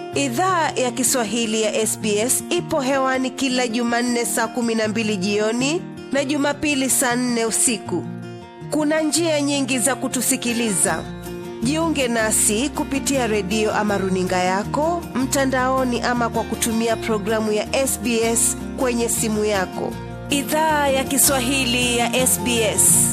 Idhaa ya Kiswahili ya SBS ipo hewani kila Jumanne saa kumi na mbili jioni na Jumapili saa nne usiku. Kuna njia nyingi za kutusikiliza. Jiunge nasi kupitia redio ama runinga yako mtandaoni, ama kwa kutumia programu ya SBS kwenye simu yako. Idhaa ya Kiswahili ya SBS.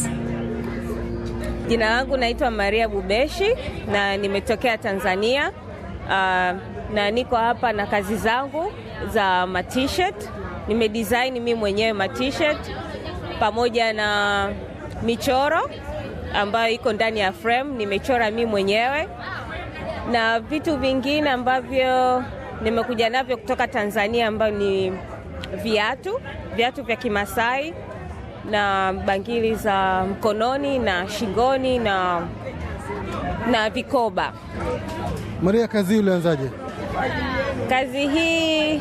Jina langu naitwa Maria Bubeshi na nimetokea Tanzania. Uh, na niko hapa na kazi zangu za matshirt. Nimedesign mimi mwenyewe matshirt pamoja na michoro ambayo iko ndani ya frame, nimechora mimi mwenyewe na vitu vingine ambavyo nimekuja navyo kutoka Tanzania, ambayo ni viatu, viatu vya Kimasai na bangili za mkononi na shingoni na, na vikoba. Maria, kazi hii ulianzaje? Kazi hii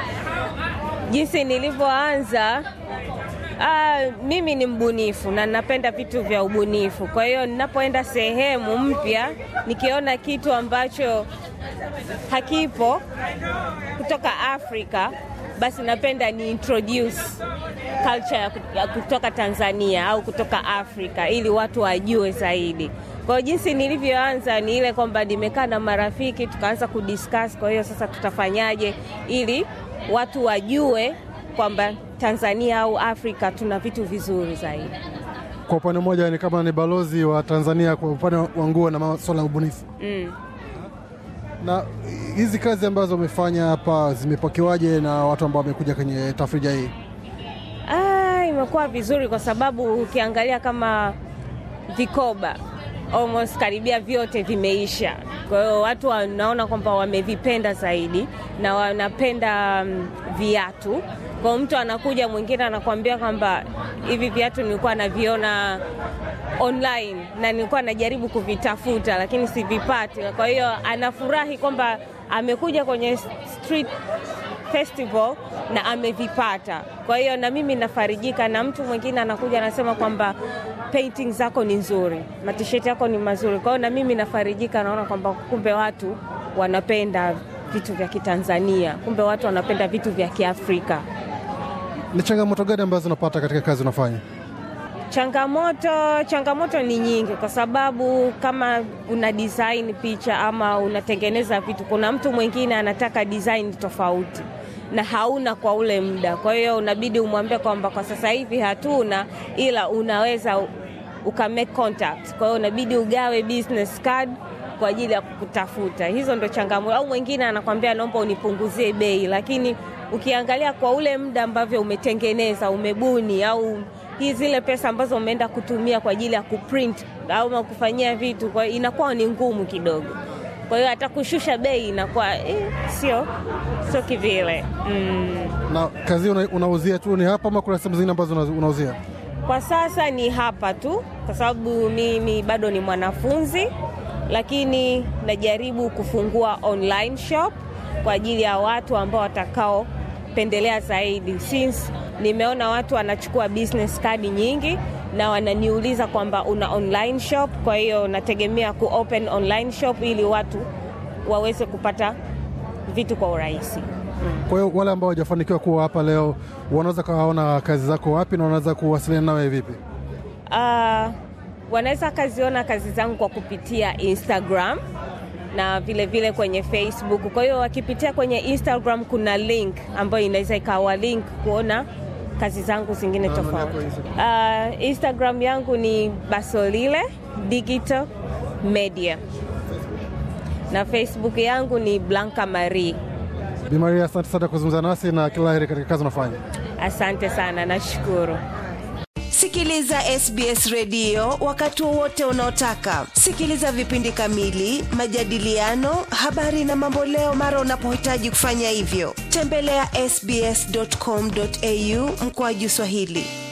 jinsi nilivyoanza, ah, mimi ni mbunifu na napenda vitu vya ubunifu. Kwa hiyo ninapoenda sehemu mpya, nikiona kitu ambacho hakipo kutoka Afrika, basi napenda ni introduce culture ya kutoka Tanzania au kutoka Afrika ili watu wajue zaidi. Kwa hiyo jinsi nilivyoanza ni ile kwamba nimekaa na marafiki tukaanza kudiscuss, kwa hiyo sasa tutafanyaje ili watu wajue kwamba Tanzania au Afrika tuna vitu vizuri zaidi. Kwa upande mmoja ni kama ni balozi wa Tanzania kwa upande wa nguo na masuala ya ubunifu Mm. na hizi kazi ambazo umefanya hapa zimepokewaje na watu ambao wamekuja kwenye tafrija hii? Ah, imekuwa vizuri kwa sababu ukiangalia kama vikoba almost karibia vyote vimeisha. Kwa hiyo watu wanaona kwamba wamevipenda zaidi na wanapenda mm, viatu. Kwa hiyo mtu anakuja mwingine anakuambia kwamba hivi viatu nilikuwa naviona online na nilikuwa najaribu kuvitafuta lakini sivipati. Kwa hiyo anafurahi kwamba amekuja kwenye street festival na amevipata. Kwa hiyo na mimi nafarijika, na mtu mwingine anakuja anasema kwamba painting zako ni nzuri, matisheti yako ni mazuri. Kwa hiyo na mimi nafarijika, naona kwamba kumbe watu wanapenda vitu vya Kitanzania, kumbe watu wanapenda vitu vya Kiafrika. Ni changamoto gani ambazo unapata katika kazi unafanya? Changamoto, changamoto ni nyingi, kwa sababu kama una design picha ama unatengeneza vitu, kuna mtu mwingine anataka design tofauti na hauna kwa ule muda. Kwa hiyo unabidi umwambie kwamba kwa sasa hivi hatuna, ila unaweza uka make contact. Kwa hiyo unabidi ugawe business card kwa ajili ya kukutafuta. Hizo ndo changamoto. Au mwingine anakwambia naomba unipunguzie bei, lakini ukiangalia kwa ule muda ambavyo umetengeneza, umebuni au hii zile pesa ambazo umeenda kutumia kwa ajili ya kuprint au kufanyia vitu, kwa hiyo inakuwa ni ngumu kidogo. Kwa hiyo hata kushusha bei inakuwa eh, sio sio kivile mm. Na kazi hii una, unauzia tu ni hapa ama kuna sehemu zingine ambazo una- unauzia? Kwa sasa ni hapa tu, kwa sababu mimi bado ni mwanafunzi, lakini najaribu kufungua online shop kwa ajili ya watu ambao watakaopendelea zaidi, since nimeona watu wanachukua business card nyingi na wananiuliza kwamba una online shop. Kwa hiyo nategemea ku open online shop ili watu waweze kupata vitu kwa urahisi. Kwa hiyo wale ambao hawajafanikiwa kuwa hapa leo wanaweza kawaona kazi zako wapi na wanaweza kuwasiliana nawe vipi? Uh, wanaweza kaziona kazi zangu kwa kupitia Instagram na vile vile kwenye Facebook. Kwa hiyo wakipitia kwenye Instagram kuna link ambayo inaweza ikawa link kuona kazi zangu zingine tofauti. Uh, Instagram yangu ni Basolile Digital Media na Facebook yangu ni Blanca Marie. Bi Maria, asante sana kuzungumza nasi na kila la heri katika kazi unafanya. Asante sana, nashukuru. Sikiliza SBS redio wakati wowote unaotaka. Sikiliza vipindi kamili, majadiliano, habari na mamboleo mara unapohitaji kufanya hivyo. Tembelea ya sbs.com.au mkoaju Swahili.